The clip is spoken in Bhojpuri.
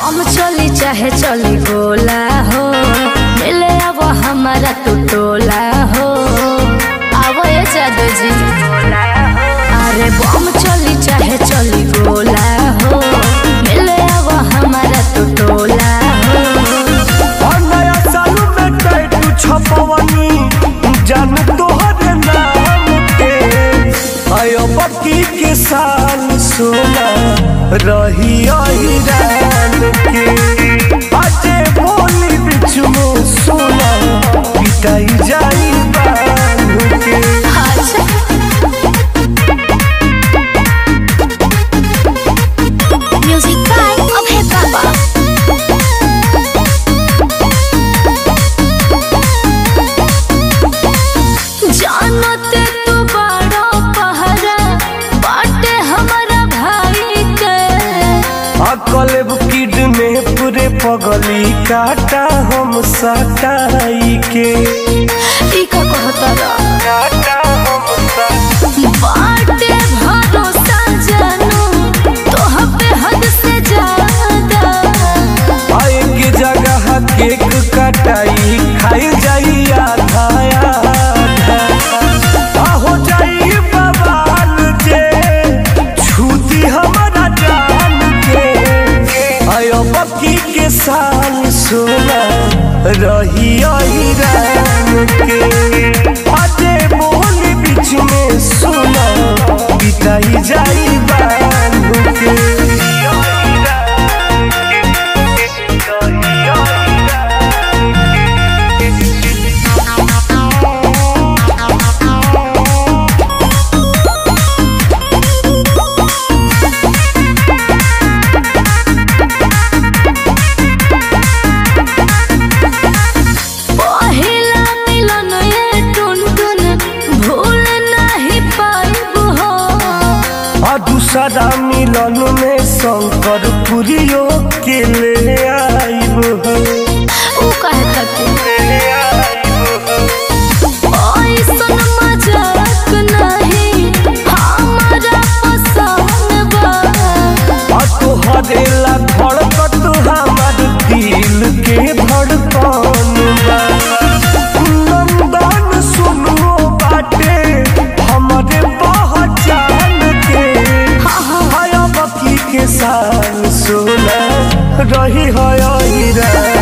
हम चली चाहे चली गोला हो मिले अब हमारा तू टोला हो आवो ये जादू जी अरे बम चली चाहे चली गोला हो मिले अब हमारा तू टोला हो और नया साल में टैटू छपवनी जान तोहरे नाम के आयो बकी के साल सोना रही रान के अजे बोली बिच में सोना पिटाई जाई बान के अच्छा म्यूजिक बाय अभय बाबा जानते तू बड़ा पहरा बाटे हमारा भाई के अकलेब किड में पूरे पगली काटा हम सटाई के ई का कहता रा काटा हम सटाई बाटे भरोसा जानू तो पे हद से ज्यादा आए के जगह केक कटाई खाई जाई आधा आधा आ हो जाई बवाल जे छूती हमारा जान के आयो बकी के साल सोना रही रान के अजे बोली बीच में सोना बिताई जाई बान के पहिला मिलन ये टुन टुन भूल नहीं पाइब हो आ दूसरा मिलन में शंकर पुरियो के ले आइब हो ऊ कहे तके ऐसन मजाक नहीं हमारा पसंद बा आ तोहरे ला धड़कत हमार दिल के धड़कन बा नंदन सुनो बाटे हमारे पहचान के हाया बकी के साल सोना रही है हीरा